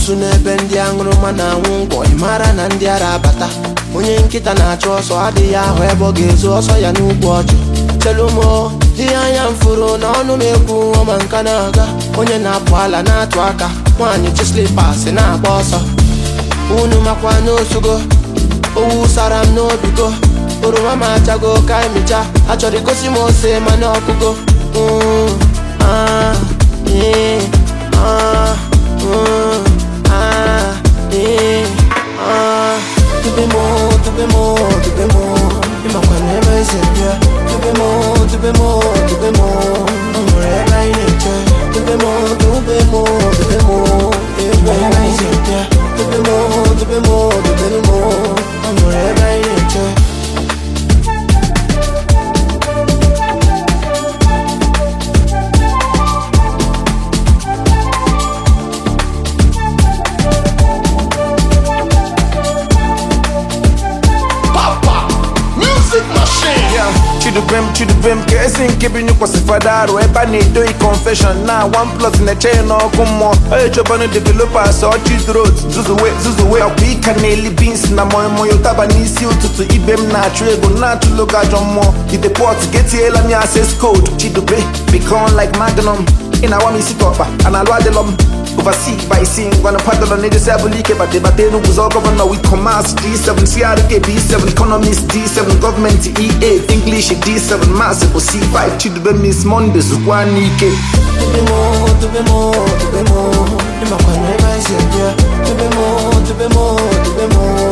amoosu n'ebe ndị aṅụrụma na-anwụ ngwọ ị mara na ndị ara abata onye nkịta na-achụ ọsọ adịghị ahụ ebe ọ ga-ezu ọsọ ya n'ugwu ọjụ chelumo ihe anya m furu na ọnụ m ekwu ọma nka na-aga onye na-apụ ala na-atụ aka nwaanyị chi slipas na-agba ọsọ unu makwa n'osugo owu sara m n'obigo oroma m achago ka emicha achọrọ igosi m ose mana ọkụgo Mm, ah, eh, ah, mm, ah, eh, ah. Dube mo, dube mo, dube mo ịmakwa na ebe esi bịa dube mo, dube mo, dube mo ọ nwere ebe anyị na-eche dube mo, dube mo, dube mo ebe anyị si bịa dube mo, dube mo, dube mo ọ nwere ebe anyị na-eche Papa, music machine. Yeah, chidubem chidubem ka esi nke bi nyụkwasịfada arụ ebe a na-edoghị confession na one plus na-eche ya n'ọkụ mmụọ onye chọbanụ developers ọchị drot zuzuwe zuzuwe ọkwa ịka na-eli bins na moimoyo ụtaba n'isi ụtụtụ ibe m na-achụ ego na-achụlo gị ajọ mmụọ idepọt getiela m ya access code chidube become like magnum ị na-awa m isi ka ọkpa a na-alụ adịlọ m oversee by seeing gonna paddle on the seven leak but the battle was all governor with commerce D7 CRK B7 economist D7 government E8 English D7 massive C5 chidube miss Mondays one ike Dube mo, dube mo, dube mo ịmakwa na ebe anyị si bịa dube mo, dube mo, dube mo